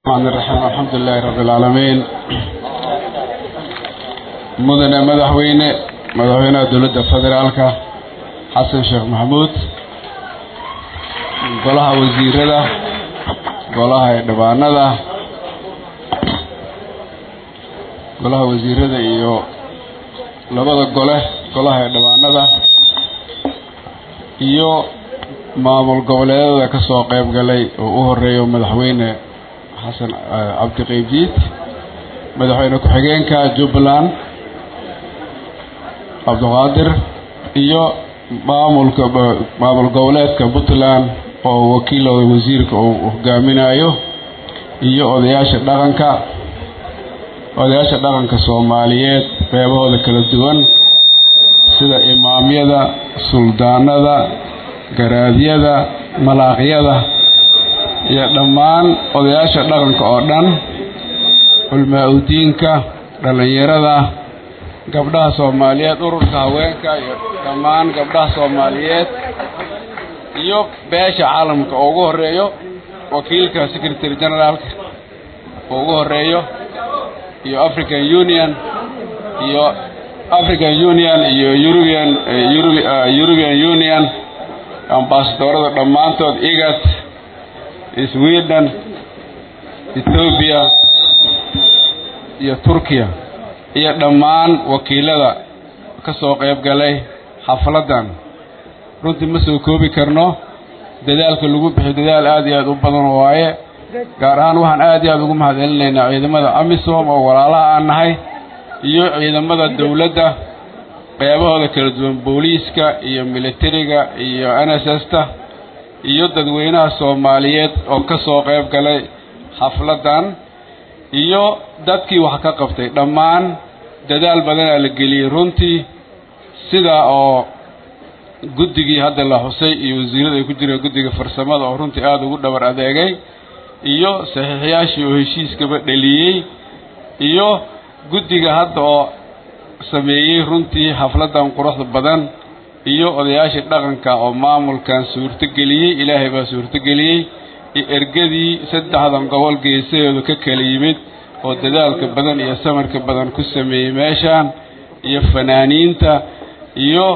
الرحمن الرحيم الحمد لله رب العالمين مدن مدحوينه مدحوينه دولة فدرالك حسن شيخ محمود golaha wasiirada golaha dhibaanada golaha wasiirada iyo labada gole golaha dhibaanada iyo maamul goboleedada ka soo qayb galay oo u horeeyo madaxweyne xasan cabdi qeybdiid madaxweyne ku-xigeenka jubbaland cabdiqaadir iyo maamulka maamul goboleedka puntland oo wakiilooda wasiirka uu hogaaminayo iyo odayaasha dhaqanka odayaasha dhaqanka soomaaliyeed qeybahooda kala duwan sida imaamyada suldaanada garaadyada malaaqyada iyo dhammaan odayaasha dhaqanka oo dhan culmaa udiinka dhallinyarada gabdhaha soomaaliyeed ururka haweenka iyo dhammaan gabdhaha soomaaliyeed iyo beesha caalamka oo ugu horeeyo wakiilka secretary generaalka oo ugu horeeyo iyo african union iyo african union iyo european european union ambasadorada dhammaantood igat sweden ethoobia iyo turkiya iyo dhammaan wakiilada ka soo qayb galay xafladdan runtii ma soo koobi karno dadaalka lagu bixiyo dadaal aad iyo aad u badan waaye gaar ahaan waxaan aad iyo aad ugu mahadcelinaynaa ciidamada amisom oo walaalaha aan nahay iyo ciidamada dowladda qeybahooda kala duwan booliiska iyo militariga iyo n s s ta iyo dadweynaha soomaaliyeed oo ka soo qayb galay xafladdan iyo dadkii wax ka qabtay dhammaan dadaal badanaa la geliyey runtii sidaa oo guddigii hadda la xusay iyo wasiirada ay ku jireen guddiga farsamada oo runtii aada ugu dhabar adeegay iyo saxiixyaashii oo heshiiskaba dheliyey iyo guddiga hadda oo sameeyey runtii xafladdan quruxda badan iyo odayaashii dhaqanka oo maamulkan suurtogeliyey ilaahay baa suurtogeliyey iyo ergadii saddexdan gobol geesaheedu ka kala yimid oo dadaalka badan iyo samarka badan ku sameeyey meeshaan iyo fanaaniinta iyo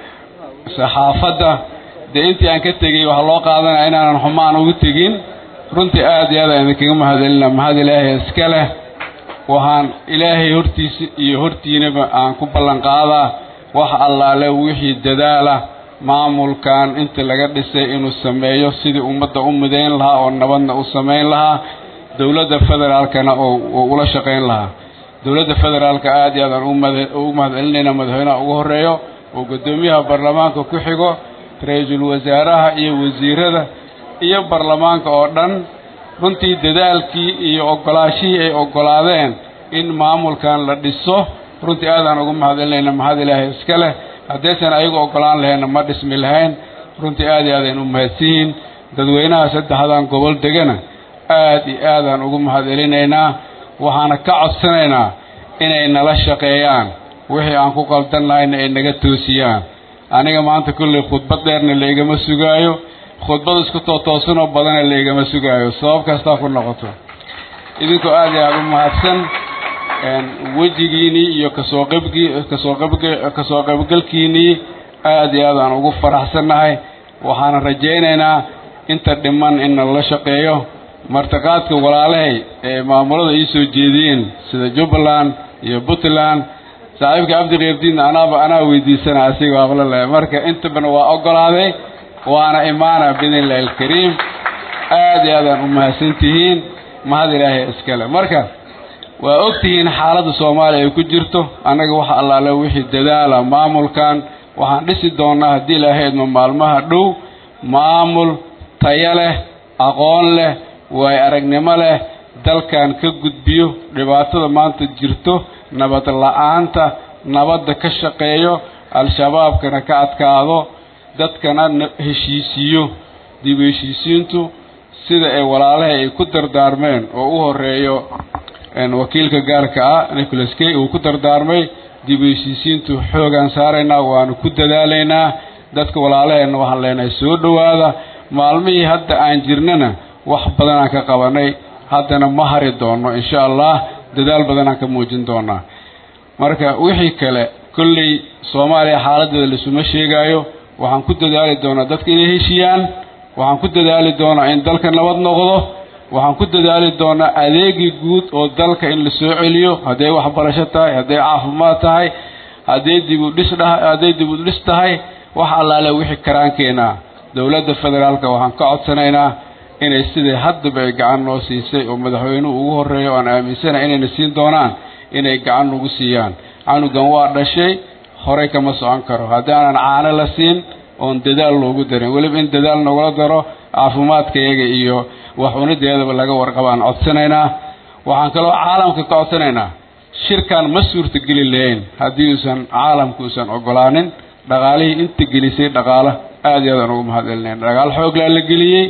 saxaafadda dee intii aan ka tegey waxaa loo qaadanaya inaanan xumaan ugu tegin runtii aada iyo aad aan idinkaga mahadcelina mahad ilaahay iska leh waxaan ilaahay hortiisa iyo hortiinaba aan ku ballan qaadaa wax allaale wixii dadaala maamulkan inta laga dhisay inuu sameeyo sidii ummadda u midayn lahaa oo nabadna u samayn lahaa dowladda federaalkana oo ula shaqayn lahaa dowladda federaalka aada iyo aad aan ugu mahadcelinayna madaxweynaha ugu horeeyo oo guddoomiyaha baarlamaanka ku xigo ra-iisul wasaaraha iyo wasiirada iyo baarlamaanka oo dhan runtii dadaalkii iyo ogolaashihii ay ogolaadeen in maamulkan la dhiso runtii aadaan ugu mahadcelinayna mahad ilaahay iska leh haddaysan ayagu ogolaan lahayna ma dhismi lahayn runtii aad iyo aadayn u mahadsiyiin dadweynaha saddexdan gobol degana aad iyo aadaan ugu mahadcelinaynaa waxaana ka codsanaynaa inay nala shaqeeyaan wixii aan ku qaldan lahayna ay naga toosiyaan aniga maanta kulley khudbad dheerna laygama sugaayo khudbad isku tootoosanoo badana laygama sugaayo sabab kastaa ku noqoto idinkoo aad iyo aada u mahadsan wejigiinii iyo kasoo qaybgii kasoo qayb kasoo qaybgalkiinii aad iyo aad aan ugu faraxsannahay waxaana rajaynaynaa inta dhiman in nala shaqeeyo martiqaadka walaalahay ee maamulada ii soo jeediyeen sida jubbaland iyo puntland saaxiibka cabdi keyrdiinna anaaba anaa weydiisana asiga aqlo leh marka intabana waa ogolaaday waana imaana biidn illahi alkariim aad iyo aadaan u mahadsan tihiin mahad ilaahay iskale marka waa og tihiin xaaladda soomaaliya ay ku jirto annaga waxa allaale wixii dadaala maamulkan waxaan dhisi doonnaa haddii ilaahay idmo maalmaha dhow maamul tayo leh aqoon leh waay aragnimo leh dalkan ka gudbiyo dhibaatada maanta jirto nabad la-aanta nabadda ka shaqeeyo al-shabaabkana ka adkaado dadkana heshiisiiyo dib u heshiisiintu sida ay walaalahay ay ku dardaarmeen oo u horeeyo wakiilka gaarka ah nicholas kay uu ku dardaarmay dib u heshiisiintu xoogaan saaraynaa waanu ku dadaalaynaa dadka walaalaheenna waxaan leenahay soo dhowaada maalmihii hadda aan jirnana wax badanaan ka qabanay haddana ma hari doono insha allah dadaal badanaan ka muujin doonaa marka wixii kale kolley soomaaliya xaaladeeda laisuma sheegaayo waxaan ku dadaali doonaa dadka inay heshiiyaan waxaan ku dadaali doonaa in dalka nabad noqdo waxaan ku dadaali doonaa adeegii guud oo dalka in la soo celiyo hadday waxbarasho tahay hadday caafimaad tahay hadday dibudhis dha hadday dibudhis tahay wax allaale wixii karaankeenna dowladda federaalka waxaan ka codsanaynaa inay sidai haddaba ay gacan noo siisay oo madaxweynuhu ugu horreeya o aan aaminsanahay inayna siin doonaan inay gacan nagu siiyaan canugan waa dhashay horey kama socon karo haddaanan caano la siin oon dadaal loogu darin weliba in dadaal nagula daro caafimaadkayaga iyo wax unideedaba laga warqabaan codsanaynaa waxaan kaloo caalamka ka codsanaynaa shirkan ma suurtageli lahayn haddii uusan caalamka uusan ogolaanin dhaqaalihii inta gelisay dhaqaalo aada iyo aadaan ugu mahadcelinayn dhaqaal xooglaa la geliyey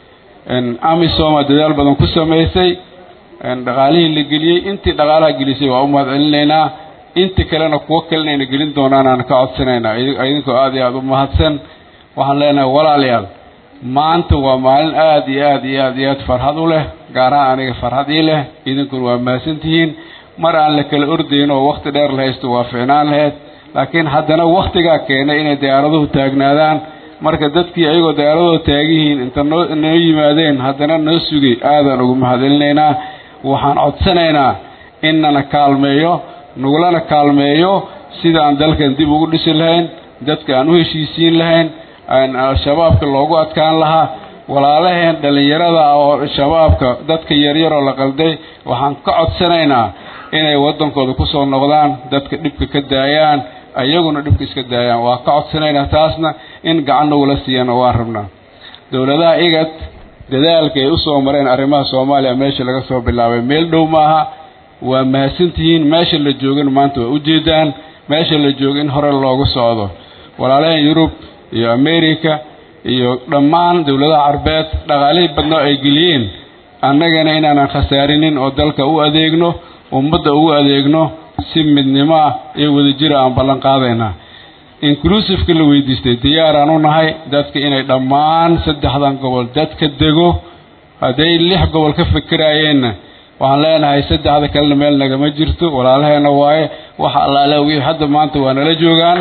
amisoma dadaal badan ku samaysay dhaqaalihii la geliyey intii dhaqaalaha gelisay waa u mahadcelinaynaa inta kalena kuwo kalenayna gelin doonaan aan ka codsanaynaa idinkoo aada iyo aada u mahadsan waxaan leenahay walaalayaal maanta waa maalin aada iyo aada iyo aada iyo aad farxad u leh gaar ahaan aniga farxad ii leh idinkuna waa mahadsantihiin mar aan la kala ordayn oo wakhti dheer la haysto waa ficnaan lahayd laakiin haddana wakhtigaa keenay inay diyaaraduhu taagnaadaan marka dadkii ayagoo diyaaradooda taagihiin inta noo noo yimaadeen haddana noo sugay aadaan ugu mahadcelinaynaa waxaan codsanaynaa innana kaalmeeyo nagulana kaalmeeyo sida aan dalkan dib ugu dhisi lahayn dadka aan u heshiisiin lahayn aan al-shabaabka loogu adkaan lahaa walaalaheen dhallinyarada oo shabaabka dadka yaryaroo la qalday waxaan ka codsanaynaa inay waddankooda ku soo noqdaan dadka dhibka ka daayaan ayaguna dhibka iska daayaan waa ka codsanaynaa taasna in gacan nagula siiyana waan rabnaa dowladaha igad dadaalka ay u soo mareen arrimaha soomaaliya meesha laga soo bilaabay meel dhow maaha waa mahadsantihiin meesha la joogin maanta waa ujeedaan meesha la joogo in hore loogu socdo walaalaheen yurub iyo america iyo dhammaan dowladaha carbeed dhaqaalihii badnoo ay geliyeen annagana inaanan khasaarinin oo dalka u adeegno ummadda ugu adeegno si midnimo ah iyo wadajira aan ballan qaadaynaa inclusiveka la weydiistay diyaaraan u nahay dadka inay dhammaan saddexdan gobol dadka dego hadday lix gobol ka fikiraayeenna waxaan leenahay saddexda kalena meel nagama jirto walaalaheena waaye waxa allaale wixii hadda maanta waa nala joogaan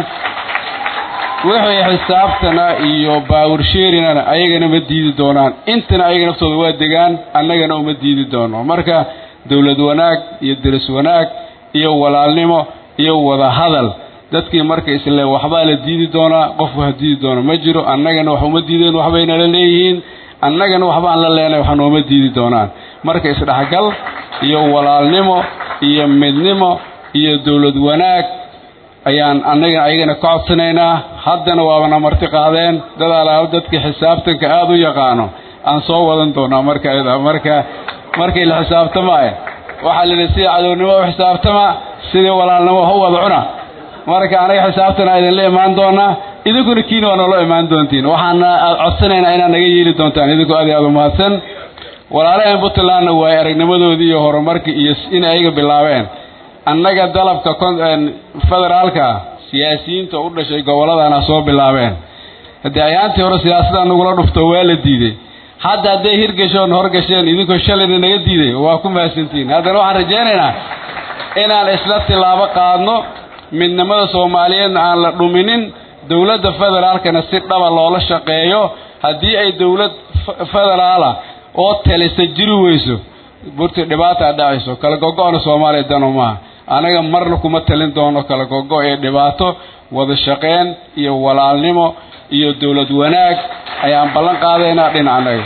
wixii xisaabtana iyo baawarsheerinana ayagana ma diidi doonaan intana ayaga naftooda waa degaan annagana uma diidi doono marka dowlad wanaag iyo deris wanaag iyo walaalnimo iyo wada hadal dadkii marka isle waxbaa la diidi doonaa qof wax diidi doona ma jiro annagana wax uma diideen waxbay nala leeyihiin annagana waxbaan la leenahay wax nooma diidi doonaan marka isdhexgal iyo walaalnimo iyo midnimo iyo dowlad wanaag ayaan annagana ayagana ka codsanaynaa haddana waabana marti qaadeen dad alaalo dadkii xisaabtanka aada u yaqaano aan soo wadan doonaa marka ayada marka markii la xisaabtamaayo waxaa la yidhi sida cadownimo u xisaabtama sidii walaalnimo wax u wada cuna marka anaga xisaabtana idinla imaan doonaa idinkuna kiina waa noola imaan doontiin waxaana codsanaynaa inaad naga yeeli doontaan idinkoo aad iyo aad u mahadsan walaalaheen puntlandna waay aragnimadoodii iyo horumarkii iyo in ayaga bilaabeen annaga dalabka federaalka siyaasiyiinta u dhashay gobolladana soo bilaabeen haddii ayaantii hore siyaasada nagula dhufto waa la diiday hadda hadday hirgashoon horgasheen idinkoo shalayna naga diiday waa ku mahadsantihiin haddana waxaan rajaynaynaa inaan isla tilaabo qaadno midnimada soomaaliyeedna aan la dhuminin dowladda federaalkana si dhaba loola shaqeeyo haddii ay dowlad federaala oo talisa jiri weyso burti dhibaataa dhacayso kala gogo-na soomaaliya dano maaha anaga marna kuma talin doono kala gogo ee dhibaato wada shaqeen iyo walaalnimo iyo dowlad wanaag ayaan ballan qaadaynaa dhinacnaga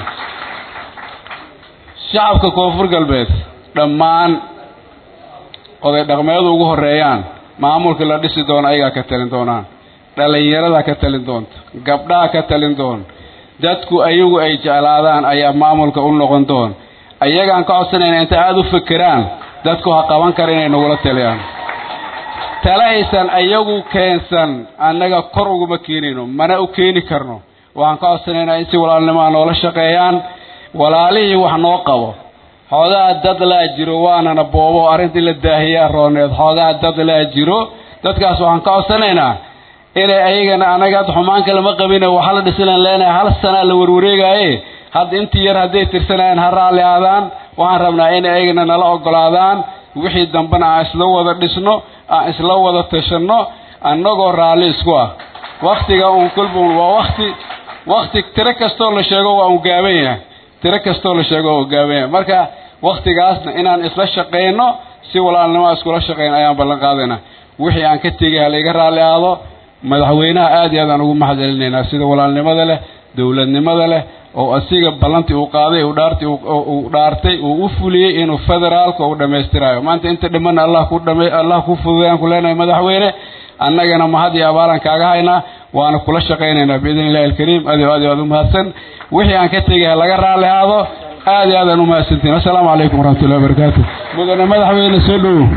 shacabka koonfur galbeed dhammaan oday dhaqmeedu ugu horeeyaan maamulka la dhisi doono ayagaa ka talin doonaan dhallinyarada ka talin doonta gabdhaha ka talin doon dadku ayagu ay jeclaadaan ayaa maamulka u noqon doon ayagaan ka codsanayna inta aada u fekeraan dadku ha qaban kara inay nagula taliyaan talahaysan ayagu keensan annaga kor uguma keenayno mana u keeni karno waxaan ka codsanaynaa in si walaalnimaa noola shaqeeyaan walaalihii wax noo qabo xoogaa dad laa jiro waanana boobo arrintii la daahiyaa rooneed xoogaa dad laa jiro dadkaas waxaan ka codsanaynaa inay ayagana anaga had xumaan kalama qabine waxa la dhisilan leenahay hal sanaa la warwareegaaye hadda intii yar hadday tirsanayaan ha raalli aadaan waxaan rabnaa in ayagana nala ogolaadaan wixii dambena aan isla wada dhisno aan isla wada tashanno annagoo raalli isku ah waktiga uun kulbun waa wakti wakti tiro kastoo la sheego waa un gaaban yahay tiro kastoo la sheego waa gaaban yahay marka waktigaasna inaan isla shaqayno si walaalnimo iskula shaqayn ayaan ballan qaadayna wixii aan ka tegay halayga raalli aado madaxweynaha aad iyo aad aan ugu mahad celinaynaa sida walaalnimada leh dowladnimada leh oo asiga ballantii uu qaaday uu dhaartay uu dhaartay uu u fuliyey inuu federaalka uu dhammaystirayo maanta inta dhimanna allah ku dhama allah ku fududayaan ku leenahay madaxweyne annagana mahad iyo abaalaan kaaga haynaa waana kula shaqaynaynaa biidn illahi alkariim aad iyo aad iyo aad u mahadsan wixii aan ka tegay ha laga raalli aado aad iyo aad aan u mahadsantiin assalaamu calaykum waraxmatullahi wabarakaatu mudane madaxweyne soo dhowow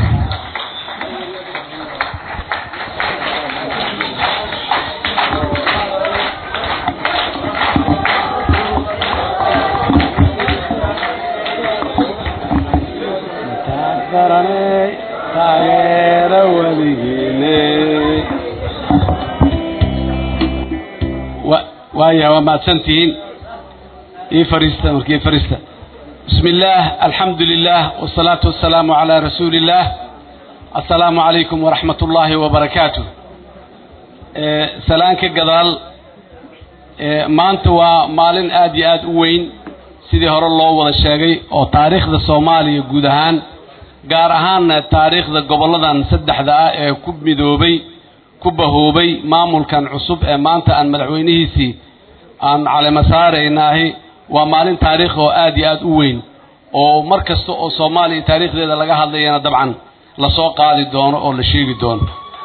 waaya waa mahadsantihiin ii fariista marka ii fariista bismi illaah alxamdu lilah wasalaatu wasalaamu calaa rasuuli illaah assalaamu calaykum waraxmat ullaahi wabarakaatu salaan ka gadaal maanta waa maalin aad iyo aad u weyn sidii hore loo wada sheegay oo taariikhda soomaaliya guud ahaan gaar ahaanna taariikhda gobolladan saddexda ah ee ku midoobay ku bahoobay maamulkan cusub ee maanta aan madaxweynihiisii aan calimo saaraynaahi waa maalin taariikh oo aad iyo aad u weyn oo mar kasta oo soomaaliya taariikhdeeda laga hadlayana dabcan lasoo qaadi doono oo la sheegi doono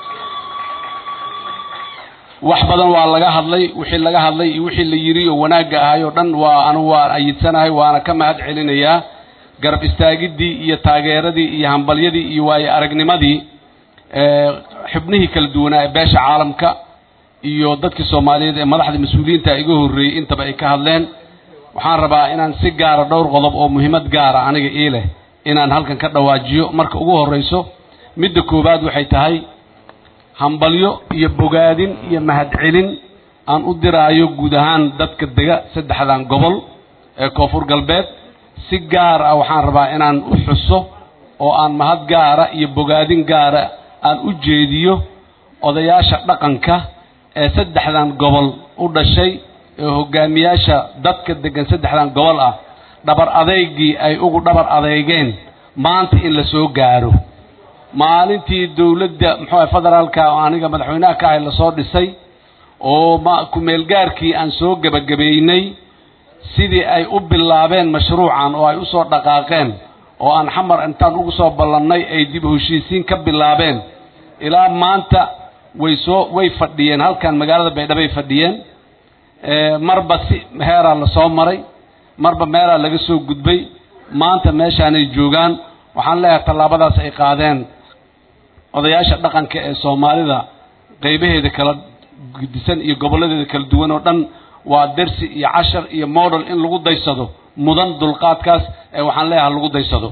wax badan waa laga hadlay wixii laga hadlay iyo wixii la yiri oo wanaagga ahay oo dhan waa anugu waan ayidsanahay waana ka mahad celinayaa garab istaagiddii iyo taageeradii iyo hambalyadii iyo waayo aragnimadii xubnihii kala duwanaa ee beesha caalamka iyo dadkii soomaaliyeed ee madaxda mas-uuliyiinta iga horreeyey intaba ay ka hadleen waxaan rabaa inaan si gaara dhowr qodob oo muhiimad gaara aniga ii leh inaan halkan ka dhawaajiyo marka ugu horrayso midda koowaad waxay tahay hambalyo iyo bogaadin iyo mahadcelin aan u diraayo guud ahaan dadka dega saddexdan gobol ee koonfur galbeed si gaar ah waxaan rabaa inaan u xuso oo aan mahad gaara iyo bogaadin gaara aan u jeediyo odayaasha dhaqanka ee saddexdan gobol u dhashay ee hogaamiyaasha dadka degan saddexdan gobol ah dhabar adeygii ay ugu dhabar adeygeen maanta in la soo gaaro maalintii dowladda muxuu ahay federaalka oo aniga madaxweynaha ka ahay lasoo dhisay oo ma ku-meelgaarkii aan soo gebagabeynay sidii ay u bilaabeen mashruucan oo ay u soo dhaqaaqeen oo aan xamar intaan ugu soo ballannay ay dib heshiisiin ka bilaabeen ilaa maanta way soo way fadhiyeen halkan magaalada baydhabay fadhiyeen marba si heeraa lasoo maray marba meelaa laga soo gudbay maanta meeshaanay joogaan waxaan leeyahay tallaabadaas ay qaadeen odayaasha dhaqanka ee soomaalida qaybaheeda kala gudisan iyo gobolladeeda kala duwan oo dhan waa dersi iyo cashar iyo model in lagu daysado mudan dulqaadkaas ee waxaan leeyahay lagu daysado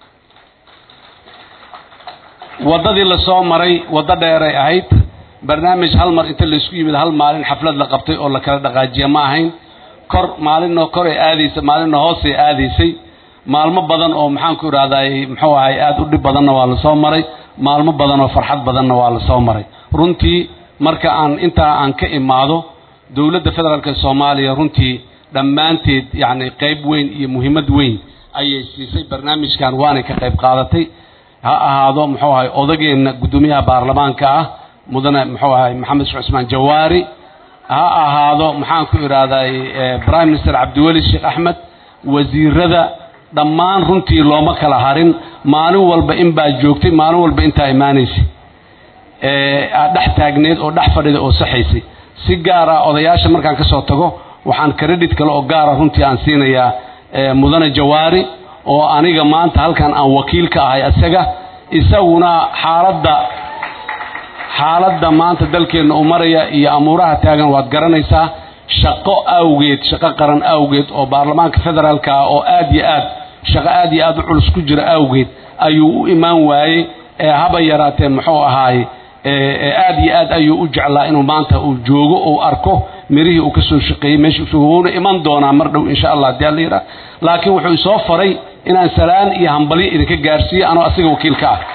waddadii lasoo maray waddo dheeray ahayd barnaamij hal mar inta laysku yimid hal maalin xaflad la qabtay oo la kala dhaqaajiya ma ahayn kor maalinna kor ay aadaysay maalinna hoosay aadaysay maalmo badan oo maxaan ku idhahday muxuu ahay aada u dhib badanna waa lasoo maray maalmo badan oo farxad badanna waa lasoo maray runtii marka aan intaa aan ka imaado dowladda federaalk ee soomaaliya runtii dhammaanteed yacni qayb weyn iyo muhiimad weyn ayay siisay barnaamijkan waanay ka qayb qaadatay ha ahaado muxuu ahay odageenna guddoomiyaha baarlamaanka ah mudane muxuu ahay maxamed sheekh cusmaan jawaari ha ahaado maxaan ku idhahday prime minister cabdiweli sheekh axmed wasiirada dhammaan runtii looma kala harin maalin walba in baa joogtay maalin walba intaa imaanaysay aad dhex taagneed oo dhex fadhida oo saxaysay si gaar ah odayaasha markaan ka soo tago waxaan credit kale oo gaara runtii aan siinayaa mudane jawaari oo aniga maanta halkan aan wakiil ka ahay isaga isaguna xaaladda xaaladda maanta dalkeenna u maraya iyo amuuraha taagan waad garanaysaa shaqo awgeed shaqo qaran awgeed oo baarlamaanka federaalka ah oo aad iyo aad shaqo aad iyo aad u culus ku jira awgeed ayuu u imaan waayey ee haba yaraatee muxuu ahaaye aad iyo aad ayuu u jeclaa inuu maanta uu joogo uu arko mirihii uu ka soo shaqeeyey meesha wuuna iman doonaa mar dhow insha allah haddii alla yidhaah laakiin wuxuu isoo faray inaan salaan iyo hambalyo idinka gaarsiiyo anoo asiga wakiilka ah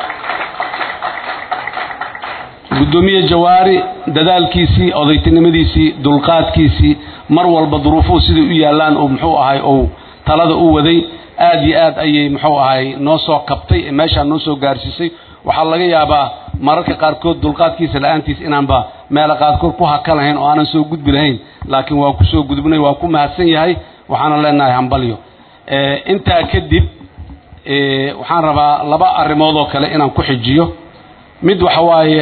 guddoomiye jawaari dadaalkiisii odaytinimadiisii dulqaadkiisii mar walba duruufuhu siday u yaallaan uu muxuu ahay ou talada u waday aad iyo aad ayay muxuu ahay noo soo kabtay ee meeshaa noo soo gaarsiisay waxaa laga yaabaa mararka qaarkood dulqaadkiisa la-aantiis inaanba meela qaarkood ku haka lahayn oo aanan soo gudbi lahayn laakiin waa ku soo gudbnay waa ku mahadsan yahay waxaana leenahay hambalyo intaa kadib waxaan rabaa laba arrimood oo kale inaan ku xijiyo mid waxa waaye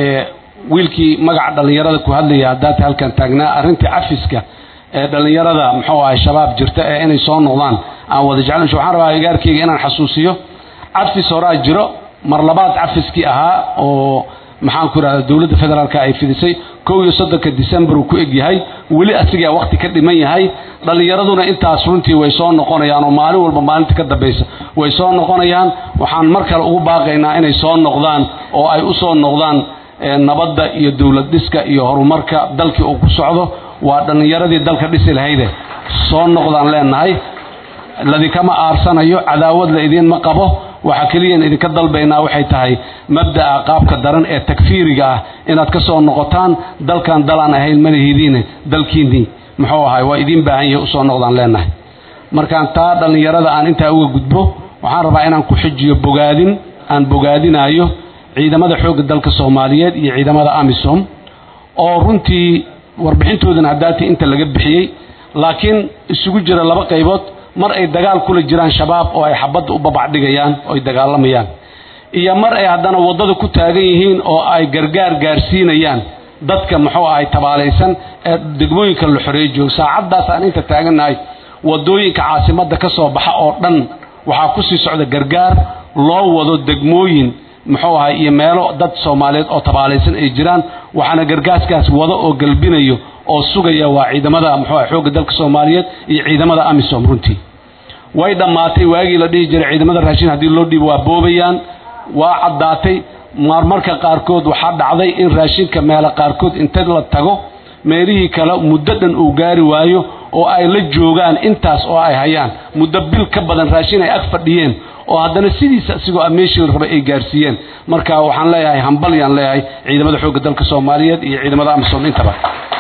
wiilkii magaca dhallinyarada ku hadlaya haddaata halkan taagnaa arrintii cafiska ee dhallinyarada muxuu ahay shabaab jirta ee inay soo noqdaan aan wada jeclan waxaan rabaa igaarkeyga inaan xasuusiyo cafis horaa jiro mar labaad cafiskii ahaa oo maxaanku idhahda dowladda federaalka ay fidisay kow iyo soddonka december uu ku egyahay weli asigaa wakti ka dhiman yahay dhallinyaraduna intaas runtii way soo noqonayaan oo maalin walba maalinta ka dambaysa way soo noqonayaan waxaan mar kale ugu baaqaynaa inay soo noqdaan oo ay u soo noqdaan nabadda iyo dowlad dhiska iyo horumarka dalkii uu ku socdo waa dhallinyaradii dalka dhisi lahayde soo noqdaan leenahay ladinkama aarsanayo cadaawad la idiinma qabo waxaa keliyan idinka dalbaynaa waxay tahay mabda'a qaabka daran ee takfiiriga ah inaad ka soo noqotaan dalkan dalaan ahayn manahidiine dalkiinnii muxuu ahay waa idiin baahan yahay usoo noqdaan leenahay markaan taa dhallinyarada aan intaa uga gudbo waxaan rabaa inaan ku xijiyo bogaadin aan bogaadinaayo ciidamada xoogga dalka soomaaliyeed iyo ciidamada amisom oo runtii warbixintoodana haddaatii inta laga bixiyey laakiin isugu jira laba qaybood mar ay dagaal kula jiraan shabaab oo ay xabadda u babacdhigayaan oo ay dagaalamayaan iyo mar ay haddana waddada ku taagan yihiin oo ay gargaar gaarsiinayaan dadka muxuu ahay tabaalaysan ee degmooyinka la xoreey joogo saacaddaas aan inta taagannahay waddooyinka caasimadda ka soo baxa oo dhan waxaa ku sii socda gargaar loo wado degmooyin muxuu ahay iyo meelo dad soomaaliyeed oo tabaalaysan ay jiraan waxaana gargaaskaas wado oo galbinayo oo sugaya waa ciidamada muxuu ahay xoogga dalka soomaaliyeed iyo ciidamada amisom runtii way dhammaatay waagii la dhihi jiray ciidamada raashin haddii loo dhiibo waa boobayaan waa caddaatay marmarka qaarkood waxaa dhacday in raashinka meelo qaarkood inta la tago meelihii kale muddo dhan uu gaari waayo oo ay la joogaan intaas oo ay hayaan muddo bil ka badan raashin ay ag fadhiyeen oo haddana sidiisa isigoo meeshii rabay ay gaarsiiyeen marka waxaan leeyahay hambalyaan leeyahay ciidamada xoogga dalka soomaaliyeed iyo ciidamada amisom intaba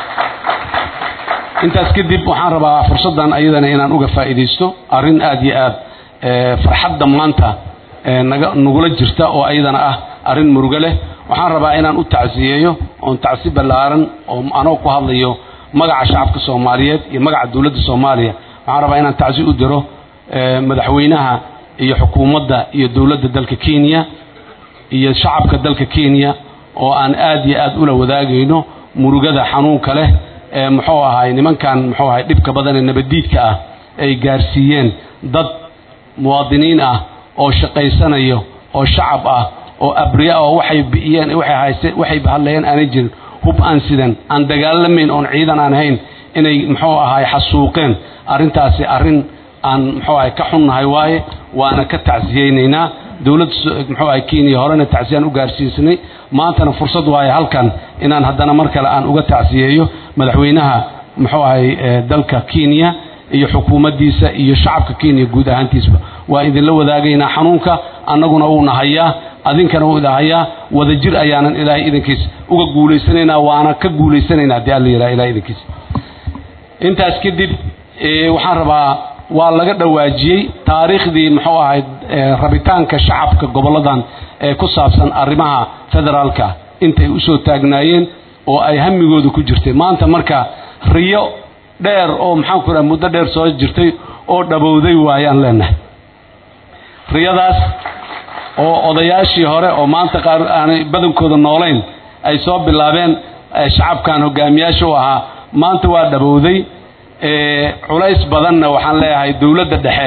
intaas kadib waxaan rabaa fursaddan ayadana inaan uga faa'iidaysto arrin aad iyo aad farxadda maanta naga nagula jirta oo ayadana ah arrin murugo leh waxaan rabaa inaan u tacsiyeeyo oon tacsi ballaaran oo anoo ku hadlayo magaca shacabka soomaaliyeed iyo magaca dowladda soomaaliya waxaan rabaa inaan tacsi u diro madaxweynaha iyo xukuumadda iyo dowladda dalka kenya iyo shacabka dalka kenya oo aan aad iyo aad ula wadaagayno murugada xanuunka leh ee muxuu ahay nimankan muxuu ahay dhibka badan ee nabaddiidka ah ay gaarsiiyeen dad muwaadiniin ah oo shaqaysanayo oo shacab ah oo abriya oo waxay bi'iyeen waxay haysteen waxay hadlayeen aanay jirin hub aan sidan aan dagaalamayn oon ciidan aan ahayn inay muxuu ahay xasuuqeen arrintaasi arrin aan muxuu ahay ka xunnahay waaye waana ka tacsiyeynaynaa dowladda muxuu ahay kenya horena tacsiyaan u gaarsiisnay maantana fursad waaye halkan inaan haddana mar kale aan uga tacsiyeeyo madaxweynaha muxuu ahay dalka kenya iyo xukuumaddiisa iyo shacabka kenya guud ahaantiisba waa idinla wadaagaynaa xanuunka annaguna uuna hayaa adinkana uu ida hayaa wadajir ayaanan ilaahay idinkiis uga guulaysanaynaa waana ka guulaysanaynaa haddii alla yidhaha ilahay idinkiis intaas kadib waxaan rabaa waa laga dhawaajiyey taariikhdii muxuu ahayd rabitaanka shacabka gobolladan ee ku saabsan arrimaha federaalka intay usoo taagnaayeen oo ay hamigooda ku jirtay maanta marka riyo dheer oo maxaan ku idhaha muddo dheer soo jirtay oo dhabowday waayaan leenahay riyadaas oo odayaashii hore oo maanta qaar aanay badankooda noolayn ay soo bilaabeen shacabkan hogaamiyaasha u ahaa maanta waa dhabowday culays badanna waxaan leeyahay dowladda dhexe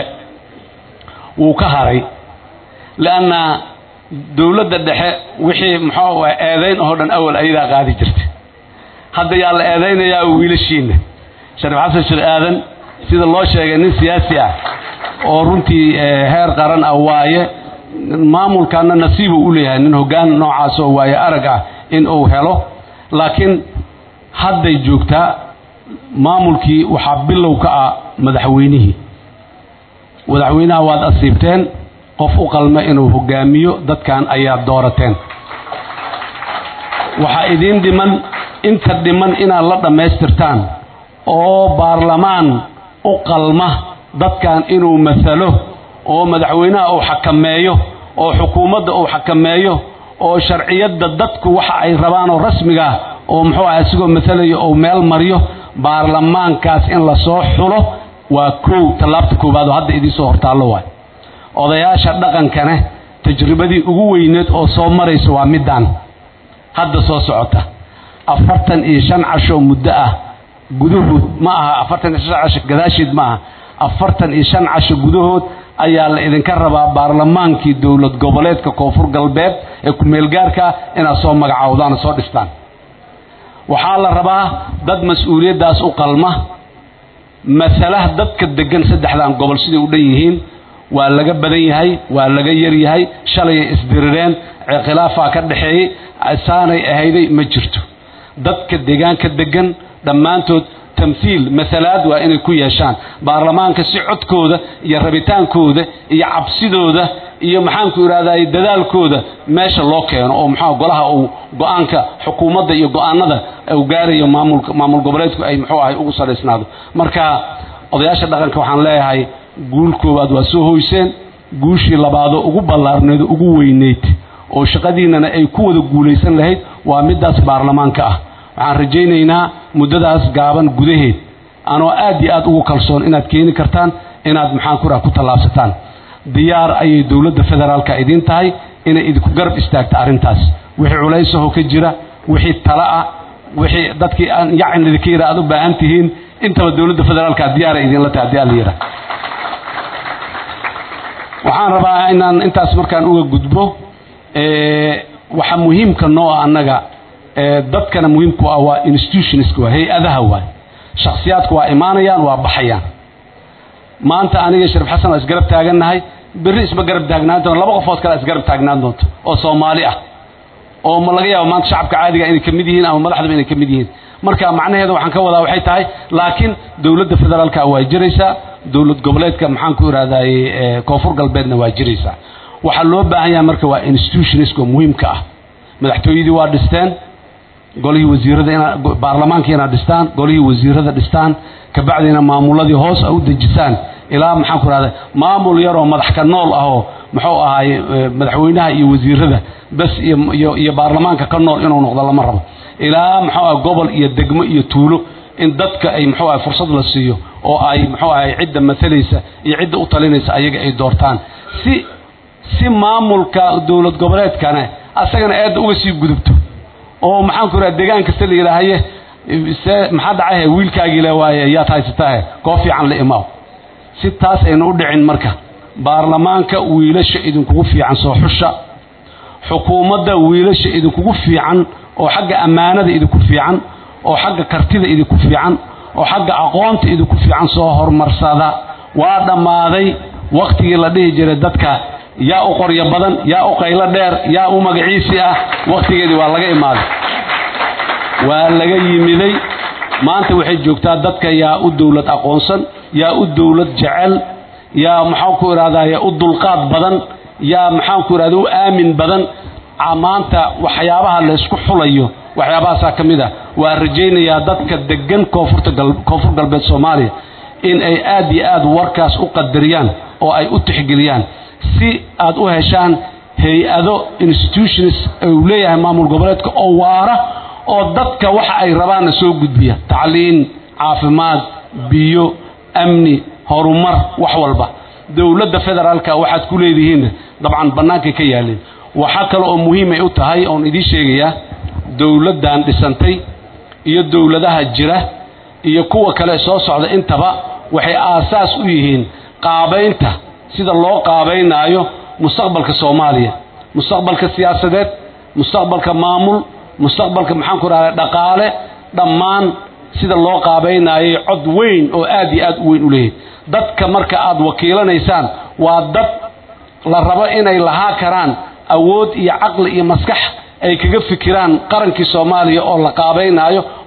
wuu ka haray leanna dowladda dhexe wixii muxuu eedayn oo dhan awal ayadaa qaadi jirtay hadda yaa la eedaynayaa wiilashiina shariif xasan sheekh aadan sida loo sheegay nin siyaasi ah oo runtii heer qaran ah waaye maamulkaana nasiibuu u leeyahay nin hoggaan noocaas oo waaye arag ah in uu helo laakiin hadday joogtaa maamulkii waxaa bilow ka ah madaxweynihii madaxweynaha waad asiibteen qof u qalma inuu hogaamiyo dadkan ayaad doorateen waxaa idiin dhiman inta dhiman inaad la dhammaystirtaan oo baarlamaan u qalma dadkan inuu masalo oo madaxweynaha uu xakameeyo oo xukuumadda uu xakameeyo oo sharciyadda dadku waxa ay rabaan oo rasmigaah oo muxuu aha isigoo masalayo ou meel mariyo baarlamaankaas in lasoo xulo waa kow tallaabta koowaad oo hadda idiin soo hortaallo waay odayaasha dhaqankane tajribadii ugu weyneed oo soo maraysa waa middaan hadda soo socota afartan iyo shan casho muddo ah gudahood ma aha afartan iyo shan casho gadaasheed ma aha afartan iyo shan casho gudahood ayaa la idinka rabaa baarlamaankii dowlad goboleedka koonfur galbeed ee ku-meelgaarka inaad soo magacaawdaan soo dhistaan waxaa la rabaa dad mas-uuliyaddaas u qalma masalaha dadka degan saddexdan gobol siday u dhan yihiin waa laga badan yahay waa laga yar yahay shalayay isdirireen khilaafaa ka dhaxeeyey saanay ahayday ma jirto dadka deegaanka degan dhammaantood tamhiil masalaad waa inay ku yeeshaan baarlamaanka si codkooda iyo rabitaankooda iyo cabsidooda iyo maxaanku idhahday dadaalkooda meesha loo keeno oo maxaa golaha uu go-aanka xukuumadda iyo go-aanada uu gaarayo maamulka maamul goboleedku ay muxuu ahay ugu salaysnaado marka odayaasha dhaqanka waxaan leeyahay guul koowaad waa soo hoyseen guushii labaadoo ugu ballaarneed oo ugu weyneyd oo shaqadiinnana ay ku wada guulaysan lahayd waa middaas baarlamaanka ah waxaan rajaynaynaa muddadaas gaaban gudaheed anoo aad iyo aad ugu kalsoon inaad keeni kartaan inaad maxaan ku raha ku tallaabsataan diyaar ayay dowladda federaalka idiin tahay inay idinku garab istaagta arrintaas wixii culaysaho ka jira wixii tala ah wixii dadkii aan yacin idinka yidha aad u baahan tihiin intaba dowladda federaalka diyaara idinla tahay haddii alla yidhaah waxaan rabaa inaan intaas markaan uga gudbo waxa muhiimka noo ah annaga dadkana muhiimku ah waa institutionska waa hay-adaha waay shakhsiyaadku waa imaanayaan waa baxayaan maanta aniga sharif xasan waa isgarab taagannahay berri isma garab taagnaan doonto laba qofood kale isgarab taagnaan doonto oo soomaali ah oo ma laga yaabo maanta shacabka caadiga inay ka mid yihiin ama madaxdaba inay ka mid yihiin marka macnaheeda waxaan ka wadaa waxay tahay laakiin dowladda federaalka waa jiraysaa dowlad goboleedka maxaan ku ihahdaye koonfur galbeedna waa jiraysaa waxaa loo baahan yahay marka waa institutionska muhiimka ah madaxtooyadii waa dhisteen golihii wasiirada ina baarlamaankii inaad dhistaan golihii wasiirada dhistaan kabacdina maamuladii hoos a u dejisaan ilaa maxaan ku rahda maamul yaroo madax ka nool ahoo muxuu ahaaye madaxweynaha iyo wasiirada bas iyo iyo baarlamaanka ka nool inuu noqdo lama rabo ilaa muxuu aha gobol iyo degmo iyo tuulo in dadka ay muxuu ahay fursad la siiyo oo ay muxuu ahay cidda matalaysa iyo cidda u talinaysa ayaga ay doortaan si si maamulka dowlad goboleedkana asagana aadda uga sii gudubto oo maxaan ku raha deegaan kasta la yidhaahaye se maxaa dhacahe wiilkaagii le waaye yaad haysatahe koo fiican la imaaw si taas ayna u dhicin marka baarlamaanka wiilasha idinkugu fiican soo xusha xukuumadda wiilasha idinkugu fiican oo xagga ammaanada idinku fiican oo xagga kartida idinku fiican oo xagga aqoonta idinku fiican soo horumarsada waa dhammaaday wakhtigii la dhihi jiray dadka yaa u qoryo badan yaa u qaylo dheer yaa u magaciisi ah wakhtigeedii waa laga imaaday waa laga yimiday maanta waxay joogtaa dadka yaa u dowlad aqoonsan yaa u dowlad jecel yaa maxaan ku idhahdaye u dulqaad badan yaa maxaan ku idhahda u aamin badan maanta waxyaabaha laysku xulayo waxyaabahaasaa ka mid ah waa rajaynayaa dadka degan koonfurta koonfur galbeed soomaaliya in ay aad iyo aad warkaas u qadariyaan oo ay u tixgeliyaan si aad u heshaan hay-ado institutions uu leeyahay maamul goboleedka oo waara oo dadka waxa ay rabaanna soo gudbiya tacliin caafimaad biyo amni horumar wax walba dowladda federaalka waxaad ku leedihiinna dabcan bannaankay ka yaaleen waxaa kale oo muhiimay u tahay oon idiin sheegayaa dowladdan dhisantay iyo dowladaha jira iyo kuwa kale soo socda intaba waxay aasaas u yihiin qaabaynta sida loo qaabaynaayo mustaqbalka soomaaliya mustaqbalka siyaasadeed mustaqbalka maamul mustaqbalka maxaan ku rahda dhaqaale dhammaan sida loo qaabaynaayay cod weyn oo aad iyo aad u weyn u leeyahay dadka marka aad wakiilanaysaan waa dad la rabo inay lahaa karaan awood iyo caqli iyo maskax ay kaga fikiraan qarankii soomaaliya oo la qaabaynaayo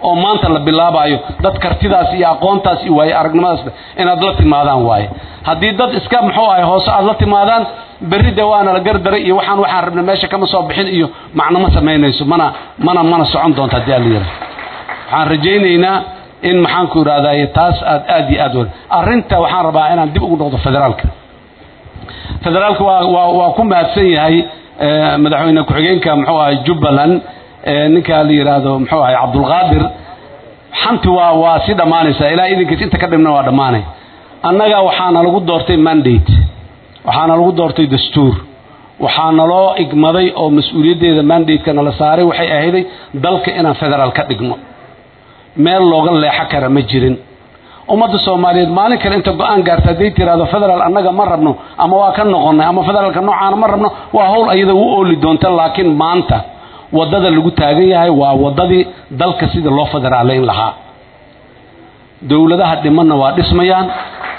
oo maanta la bilaabayo dad kartidaas iyo aqoontaas iyo waaye aragnimadaas inaad la timaadaan waaye haddii dad iska muxuu ahay hoose aad la timaadaan berri de waana la gardaray iyo waxaan waxaan rabna meesha kama soo bixin iyo macno ma samaynayso mana mana mana socon doonto haddii alla yidhaha waxaan rajaynaynaa in maxaanku idhahdaye taas aad aad iyo aad wa arrinta waxaan rabaa inaan dib ugu noqdo federaalka federaalka waa waa waa ku mahadsan yahay madaxweyne ku-xigeenka muxuu ahay jubbaland ninka la yidhaahdo muxuu ahay cabdulqaadir xanti waa waa si dhammaanaysaa ilaa idinkiis inta ka dhibna waa dhammaanay annaga waxaana lagu doortay mandate waxaana lagu doortay dastuur waxaana loo igmaday oo mas-uuliyaddeeda mandateka nala saaray waxay ahayday dalka inaan federaal ka dhigno meel looga leexo kara ma jirin ummadda soomaaliyeed maalin kale inta go-aan gaarta hadday tiraahdo federaal annaga ma rabno ama waa ka noqonnay ama federaalka noocaana ma rabno waa howl ayada u ooli doonta laakiin maanta waddada lagu taagan yahay waa waddadii dalka sida loo federaalayn lahaa dowladaha dhimanna waa dhismayaan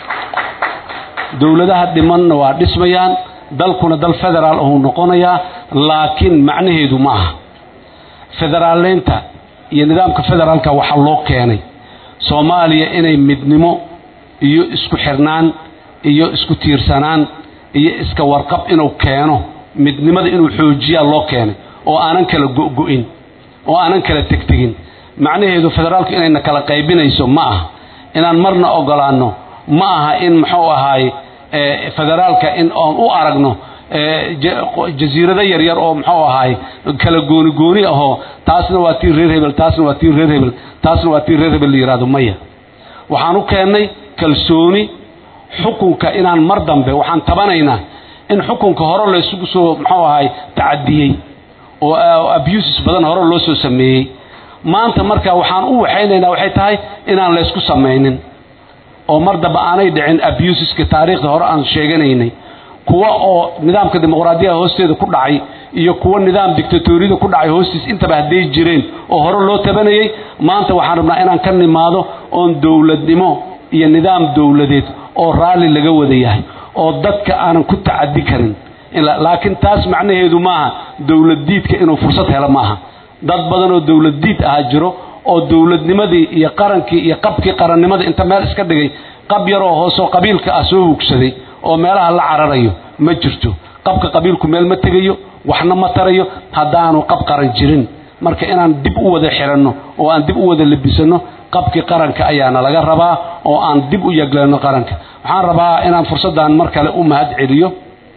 dowladaha dhimanna waa dhismayaan dalkuna dal federaal ahuu noqonayaa laakiin macnaheedu ma aha federaaleynta iyo nidaamka federaalka waxaa loo keenay soomaaliya inay midnimo iyo isku xirnaan iyo isku tiirsanaan iyo iska warqab inuu keeno midnimada inuu xoojiyaa loo keenay oo aanan kala go'go'in oo aanan kala tegtegin macnaheedu federaalku inayna kala qaybinayso ma aha inaan marna ogolaanno ma aha in muxuu ahaay federaalka in oon u aragno jasiirado yaryar oo muxuu ahaay kala gooni gooni ahoo taasna waa tii reer hebel taasna waa tii reer hebel taasna waa tii reer hebel la yidhahdo maya waxaan u keennay kalsooni xukunka inaan mar dambe waxaan tabanaynaa in xukunka hore laysugu soo muxuu ahaay tacadiyey oo abuses badan hore loo soo sameeyey maanta marka waxaan u waxaynaynaa waxay tahay inaan laysku samaynin oo mar dambe aanay dhicin abuseska taariikhda hore aan sheeganaynay kuwa oo nidaamka dimuqraadiyada hoosteeda ku dhacay iyo kuwa nidaam dictatoriyada ku dhacay hoostiis intaba hadday jireen oo hore loo tabanayay maanta waxaan rabnaa inaan ka nimaado oon dowladnimo iyo nidaam dowladeed oo raalli laga wada yahay oo dadka aanan ku tacadi karin laakiin taas macnaheedu maaha dowladdiidka inuu fursad helo maaha dad badan oo dowladdiid ahaa jiro oo dowladnimadii iyo qarankii iyo qabkii qarannimada inta meel iska dhigay qab yaroo hoosoo qabiilka ah soo hugsaday oo meelaha la cararayo ma jirto qabka qabiilku meel ma tegayo waxna ma tarayo haddaanu qab qaran jirin marka inaan dib u wada xiranno oo aan dib u wada labisanno qabkii qaranka ayaana laga rabaa oo aan dib u yegleeno qaranka waxaan rabaa inaan fursaddan mar kale u mahad celiyo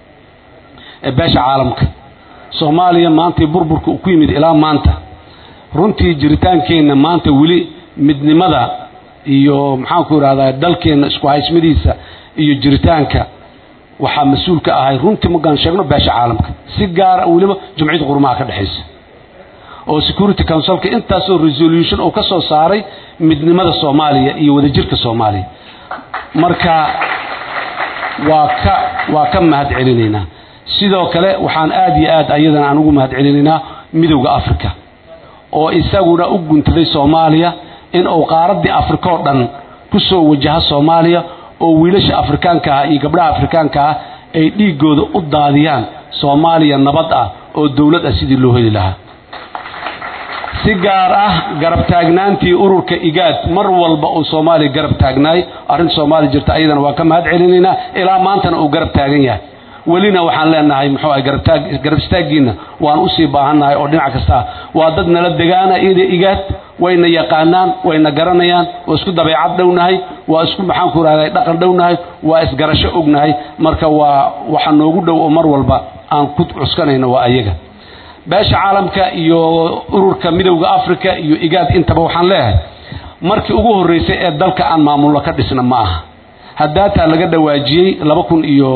beesha caalamka soomaaliya maantii burburka uu ku yimid ilaa maanta runtii jiritaankeenna maanta weli midnimada iyo maxaanku idhahdaa dalkeenna isku haysmadiisa iyo jiritaanka waxaa mas-uul ka ahay runtii markaan sheegno beesha caalamka si gaara weliba jumciyadda qurumaha ka dhexaysa oo security councilka intaasoo resolution oo ka soo saaray midnimada soomaaliya iyo wadajirka soomaaliya marka waa ka waa ka mahad celinaynaa sidoo kale waxaan aad iyo aad ayadana aan ugu mahad celinaynaa midowda africa oo isaguna u guntaday soomaaliya in uu qaaraddii afrika oo dhan ku soo wajaha soomaaliya oo wiilasha afrikaanka ah iyo gabdhaha afrikaanka ah ay dhiiggooda u daadiyaan soomaaliya nabad ah oo dowlad ah sidii loo heli lahaa si gaar ah garab taagnaantii ururka igaad mar walba uu soomaaliya garab taagnaay arrinta soomaaliya jirta ayadana waa ka mahad celinaynaa ilaa maantana uu garab taagan yahay welina waxaan leenahay muxuu ah garabtaag garab istaaggiinna waan usii baahannahay oo dhinac kasta ah waa dad nala degaana ida igaad wayna yaqaanaan wayna garanayaan waa isku dabeecad dhownahay waa isku maxaanku rahday dhaqan dhownahay waa isgarasho ognahay marka waa waxa noogu dhow oo mar walba aan ku cuskanayno waa ayaga beesha caalamka iyo ururka midowda africa iyo igaad intaba waxaan leeyahay markii ugu horreysay ee dalka aan maamullo ka dhisna ma aha haddaataa laga dhawaajiyey laba kun iyo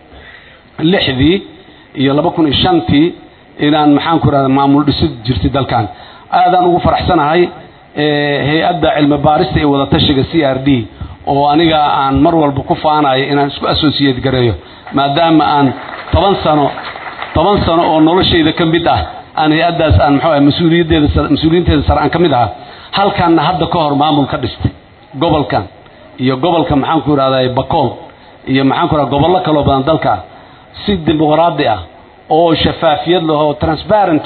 lixdii iyo laba kun iyo shantii inaan maxaanku rahda maamul dhisid jirtay dalkan aadaan ugu faraxsanahay hay-adda cilmi baarista iyo wadatashiga c r d oo aniga aan mar walba ku faanayo inaan isku associate gareeyo maadaama aan toban sano toban sano oo noloshayda ka mid ah aan hay-addaas aan muxuu mas-uuliyaddeeda mas-uuliyiinteeda sare aan ka mid ahaa halkanna hadda ka hor maamul ka dhistay gobolkan iyo gobolka maxaanku idhahday bakool iyo maxaanku idhahda gobollo kaloo badan dalka si dimuqraadi ah oo shafaafiyad leh oo transparenty ah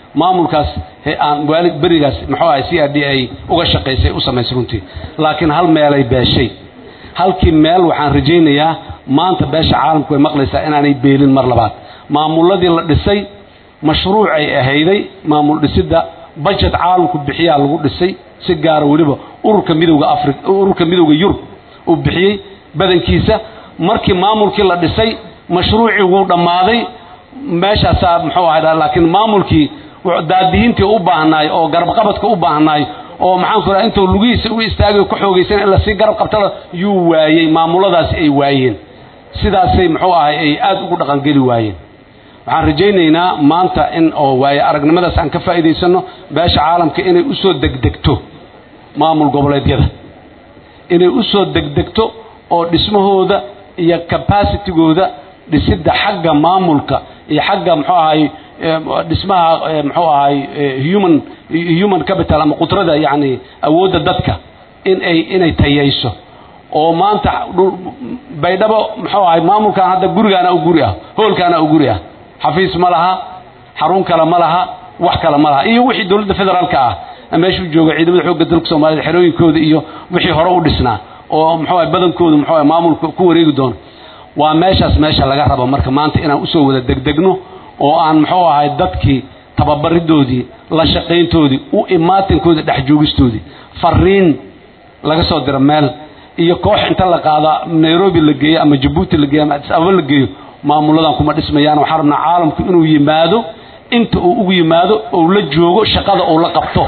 maamulkaas aan waali berigaas muxuu ahay c r d ay uga shaqaysay u samaysay runtii laakiin hal meelay beeshay halkii meel waxaan rajaynayaa maanta beesha caalamku way maqlaysaa inaanay beelin mar labaad maamuladii la dhisay mashruucay ahayday maamul dhisidda bajet caalamku bixiyaa lagu dhisay si gaara weliba ururka midowga afri ururka midowga yurub uu bixiyey badankiisa markii maamulkii la dhisay mashruucii wuu dhammaaday meeshaasaa muxuu ahay laakiin maamulkii daadihintii u baahnaay oo garabqabadka u baahnaay oo maxaan ku raha intuu lugihiisa u istaagay ku xoogaysan in lasii garab qabtana yuu waayey maamuladaasi ay waayeen sidaasay muxuu ahay ay aad ugu dhaqangeli waayeen waxaan rajaynaynaa maanta in oo waaye aragnimadaas aan ka faa'iidaysanno beesha caalamka inay u soo degdegto maamul goboleedyada inay u soo degdegto oo dhismahooda iyo capacitigooda dhisidda xagga maamulka iyo xagga muxuu ahay dhismaha muxuu ahay human human capital ama qudrada yacni awoodda dadka in ay inay tayayso oo maanta baydhabo muxuu ahay maamulkan hadda gurigaana u guri ah hoolkaana u guri ah xafiis ma laha xarun kale ma laha wax kale ma laha iyo wixii dowladda federaalka ah meeshuu jooga ciidamada xoogga dalka soomaaliyed xerooyinkooda iyo wixii hore u dhisnaa oo muxuu ahay badankooda muxuu ahay maamulka ku wareegi doono waa meeshaas meesha laga rabo marka maanta inaan usoo wada degdegno oo aan muxuu ahay dadkii tababaridoodii la shaqayntoodii u imaatinkoodii dhex joogistoodii fariin laga soo diro meel iyo koox inta la qaada nairobi la geeyo ama jabuuti la geeyo ama adis ababa la geeyo maamuladan kuma dhismayaan waxaan rabnaa caalamku inuu yimaado inta uu ugu yimaado ou la joogo shaqada uu la qabto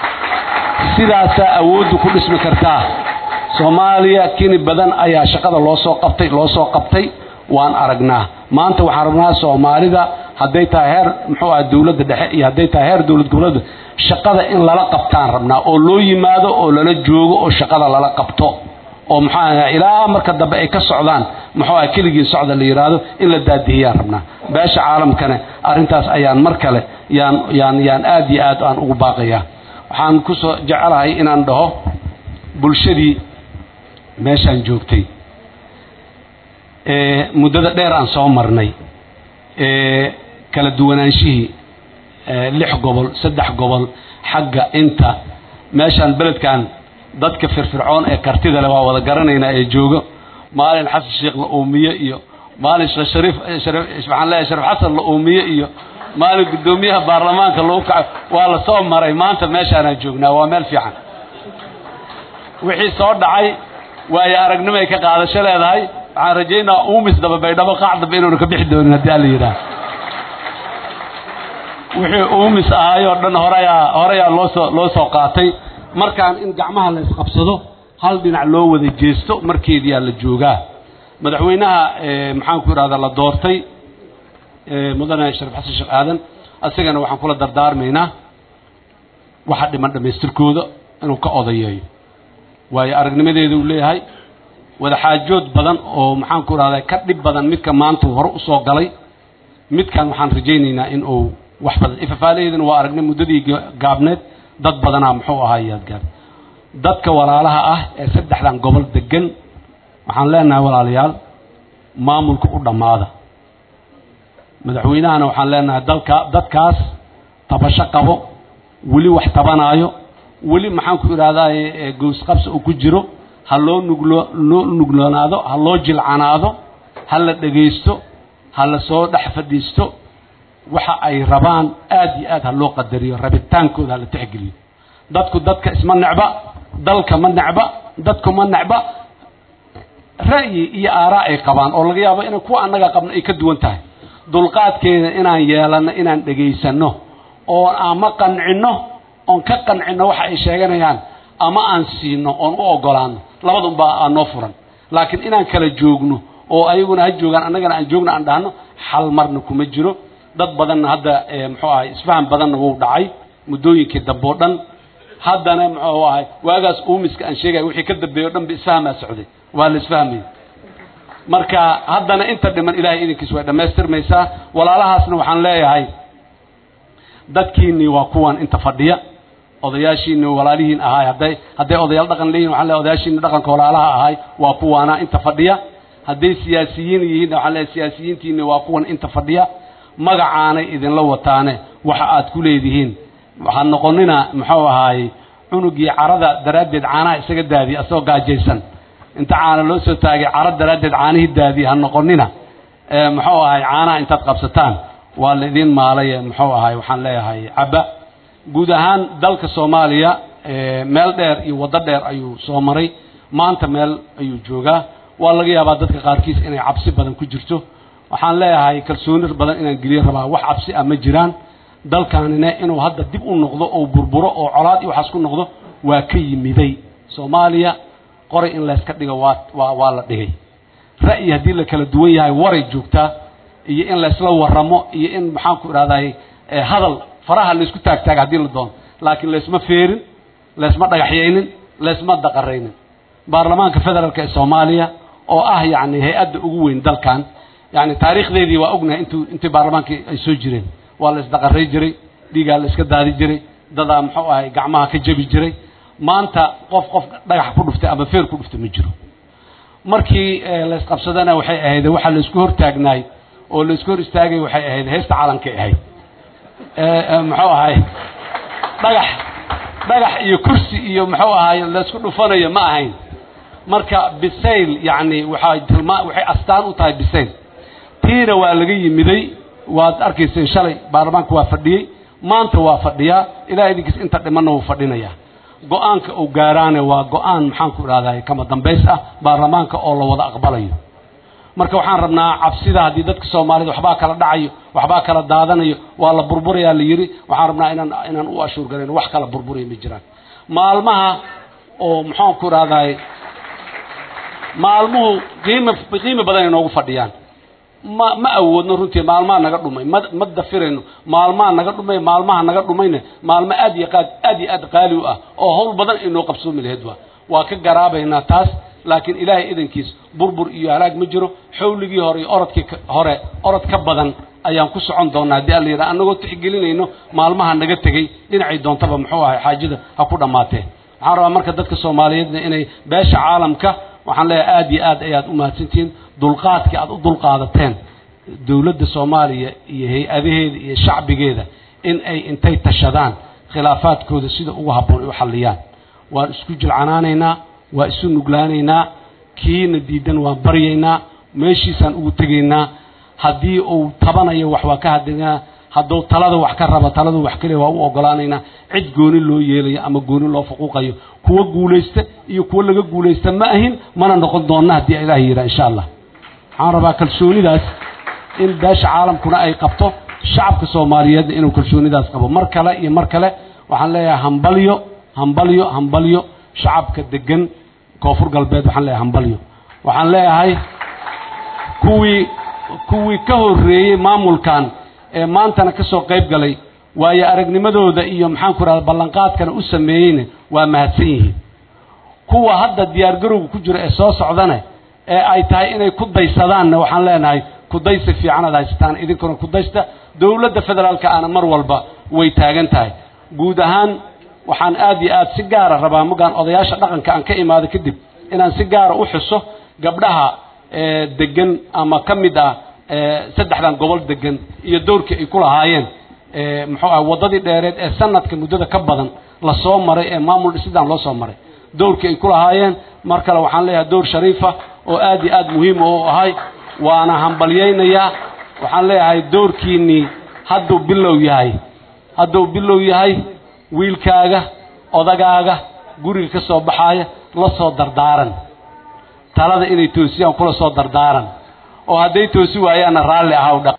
sidaasaa awooddu ku dhismi kartaa soomaaliya kini badan ayaa shaqada loo soo qabtay loo soo qabtay waan aragnaa maanta waxaan rabnaa soomaalida hadday tahay heer muxuu aha dowladda dhexe iyo hadday tahay heer dowlad goboleedda shaqada in lala qabtaan rabnaa oo loo yimaado oo lala joogo oo shaqada lala qabto oo muxuu aha ilaa marka dambe ay ka socdaan muxuu aha keligii socda la yidhaahdo in la daadihiyaan rabnaa beesha caalamkana arrintaas ayaan mar kale yaan yaan yaan aad iyo aad aan ugu baaqayaa waxaan kusoo jecelahay inaan dhaho bulshadii meeshaan joogtay muddada dheer aan soo marnay kala duwanaanshihii lix gobol saddex gobol xagga inta meeshaan beledkan dadka firfircoon ee kartida leh waa wada garanaynaa ee joogo maalin xasan sheekh la uumiye iyo maalin sheekh shariif waxaan leeyahay shariif xasan la uumiye iyo maalin guddoomiyaha baarlamaanka lagu kaco waa la soo maray maanta meeshaanaan joognaa waa meel fiican wixii soo dhacay waayo aragnimo ay ka qaadasho leedahay waxaan rajaynaa uumis daba baydhabo qaac dambe inuuna ka bixi doonin haddii alla yidhaah wixii uumis ahaayoo dhan horeyaa horeyaa loosoo loo soo qaatay markaan in gacmaha la isqabsado hal dhinac loo wada jeesto markeediyaa la joogaa madaxweynaha maxaanku idhahdaa la doortay mudane shariif xasan sheekh aadan asagana waxaan kula dardaarmaynaa waxa dhiman dhammaystirkooda inuu ka odayeeyo waayo aragnimadeeda uu leeyahay wadaxaajood badan oo maxaanku idhahdaa ka dhib badan midka maanta hore usoo galay midkan waxaan rajaynaynaa in uu wax badan ifafaalaheedana waa aragnay muddadii gaabneed dad badanaa muxuu ahaa yaad gaab dadka walaalaha ah ee saddexdan gobol degan waxaan leenahay walaalayaal maamulka u dhammaada madaxweynahana waxaan leenahay dalka dadkaas tabasho qabo weli wax tabanaayo weli maxaanku idhahdaaye goosqabsi uu ku jiro ha loo nuglo loo nugloonaado ha loo jilcanaado ha la dhegaysto ha la soo dhex fadhiisto waxa ay rabaan aad iyo aad ha loo qadariyo rabitaankooda ha la tixgeliyo dadku dadka isma necba dalka ma necba dadku ma necba ra'yi iyo aaraa ay qabaan oo laga yaabo inay kuwa annaga qabno ay ka duwan tahay dulqaadkeeda inaan yeelanno inaan dhegaysanno oo ama qancinno oon ka qancinno waxa ay sheeganayaan ama aan siino oon u ogolaano labadunbaa aa noo furan laakiin inaan kala joogno oo ayaguna ha joogaan annagana aan joogno aan dhahno xal marna kuma jiro dad badanna hadda muxuu ahay isfaham badanna wuu dhacay muddooyinkii dambe oo dhan haddana muxuu ahay waagaas uumiska aan sheegaya wixii ka dambeeyo o dhan ba isfahmaa socday waa la isfahmaya marka haddana inta dhiman ilahay idinkiis way dhammaystirmaysaa walaalahaasna waxaan leeyahay dadkiinnii waa kuwan inta fadhiya odayaashiinni walaalihiin ahaay hadday hadday odayaal dhaqan leeyihin waxaan leeyahay odayaashiinni dhaqanka walaalaha ahaay waa kuwaana inta fadhiya hadday siyaasiyiin yihiin waxaan leeyahay siyaasiyiintiinni waa kuwan inta fadhiya magacaanay idinla wataane waxa aad ku leedihiin waxaad noqonina muxuu ahaayey cunugii carada daraaddeed caanaha isaga daadiya asagoo gaajaysan inta caana loo soo taagay cara daraaddeed caanihii daadiya ha noqonina muxuu ahay caanaha intaad qabsataan waa la idiin maalaye muxuu ahay waxaan leeyahay cabba guud ahaan dalka soomaaliya meel dheer iyo waddo dheer ayuu soo maray maanta meel ayuu joogaa waa laga yaabaa dadka qaarkiis inay cabsi badan ku jirto waxaan leeyahay kalsooni badan inaan geliyo rabaa wax cabsi ah ma jiraan dalkaanina inuu hadda dib u noqdo oo burburo oo colaad iyo waxaas ku noqdo waa ka yimiday soomaaliya qoray in layska dhigo waa waa waa la dhigay ra'yi haddii la kala duwan yahay waray joogtaa iyo in laysla waramo iyo in maxaan ku idhahday hadal faraha laysku taagtaaga haddii la doono laakiin laysma feerin laysma dhagaxyaynin laysma daqaraynin baarlamaanka federaalk ee soomaaliya oo ah yacni hay-adda ugu weyn dalkan yani taariikhdeedii waa ognahay intu intii baarlamaankii ay soo jireen waa la isdaqaray jiray dhiigaa la iska daadi jiray dadaa muxuu ahay gacmaha ka jebi jiray maanta qof qof dhagax ku dhuftay ama feer ku dhuftay ma jiro markii laysqabsadana waxay ahayd waxaa laysku hortaagnaay oo laysku hor istaagay waxay ahayd heesta calankay ahayd muxuu ahay dhagax dhagax iyo kursi iyo muxuu ahay laysku dhufanayo ma ahayn marka bisayl yacni waxay tilmaa waxay astaan u tahay bisayl tiina waa laga yimiday waad arkayseen shalay baarlamaanka waa fadhiyey maanta waa fadhiyaa ilaa idinkiis inta dhimanna wuu fadhinayaa go-aanka uu gaaraane waa go-aan maxaan ku idhahday kama dambays ah baarlamaanka oo la wada aqbalayo marka waxaan rabnaa cabsida haddii dadka soomaalida waxbaa kala dhacayo waxbaa kala daadanayo waa la burburayaa la yidhi waxaan rabnaa inaan inaan u ashuur garayno wax kala burburaya ma jiraan maalmaha oo maxaan ku idhahday maalmuhu qiima qiimi badan ay noogu fadhiyaan ma ma awoodno runtii maalmaha naga dhumay ma ma dafirayno maalmaha naga dhumay maalmaha naga dhumayna maalmo aad iyo qaad aad iyo aad qaali u ah oo hawl badan ay noo qabsoomi lahayd waa waa ka garaabaynaa taas laakiin ilaahay idankiis burbur iyo halaag ma jiro xawligii hore iyo orodkii hore orod ka badan ayaan ku socon doonaa haddii alla yidhaha annagoo tixgelinayno maalmaha naga tegey dhinacay doontaba muxuu ahay xaajada ha ku dhammaatee waxaan rabaa marka dadka soomaaliyeedna inay beesha caalamka waxaan leeyahay aad iyo aad ayaad u mahadsantihiin dulqaadkii aad u dulqaadateen dowladda soomaaliya iyo hay-adaheeda iyo shacbigeeda in ay intay tashadaan khilaafaadkooda sida ugu habboon ay u xalliyaan waan isku jilcanaanaynaa waa isu nuglaanaynaa kiina diidan waan baryaynaa meeshiisaan ugu tegaynaa haddii uu tabanayo wax waa ka hadinaa hadduu talada wax ka raba taladu wax kaliya waa u ogolaanaynaa cid gooni loo yeelayo ama gooni loo faquuqayo kuwa guulaysta iyo kuwa laga guulaysta ma ahin mana noqon doonna haddii ilaah yidhaha insha allah waxaan rabaa kalsoonidaas in beesha caalamkuna ay qabto shacabka soomaaliyeedna inuu kalsoonidaas qabo mar kale iyo mar kale waxaan leeyahay hambalyo hambalyo hambalyo shacabka degan koonfur galbeed waxaan leeyahay hambalyo waxaan leeyahay kuwii kuwii ka horreeyey maamulkan ee maantana ka soo qayb galay waayo aragnimadooda iyo maxaan ku idhahda ballanqaadkana u sameeyeyna waa mahadsan yihiin kuwa hadda diyaargarowga ku jira ee soo socdane ee ay tahay inay ku daysadaanna waxaan leenahay kudaysi fiican aad haysataan idinkuna kudaysta dowladda federaalka aana mar walba way taagan tahay guud ahaan waxaan aad iyo aad si gaara rabaa magaan odayaasha dhaqanka aan ka imaado kadib inaan si gaara u xuso gabdhaha degan ama ka mid ah saddexdan gobol degan iyo doorkii ay ku lahaayeen muxuu ah waddadii dheereed ee sanadka muddada ka badan la soo maray ee maamul dhisidaan loo soo maray doorkii ay ku lahaayeen mar kale waxaan leeyahay door shariifa oo aad iyo aad muhiima u ahay waana hambalyaynayaa waxaan leeyahay doorkiinnii hadduu bilow yahay hadduu bilow yahay wiilkaaga odagaaga guriga ka soo baxaaya la soo dardaaran talada inay toosiyaan kula soo dardaaran oo hadday toosi waayaanna raalli ahaw dha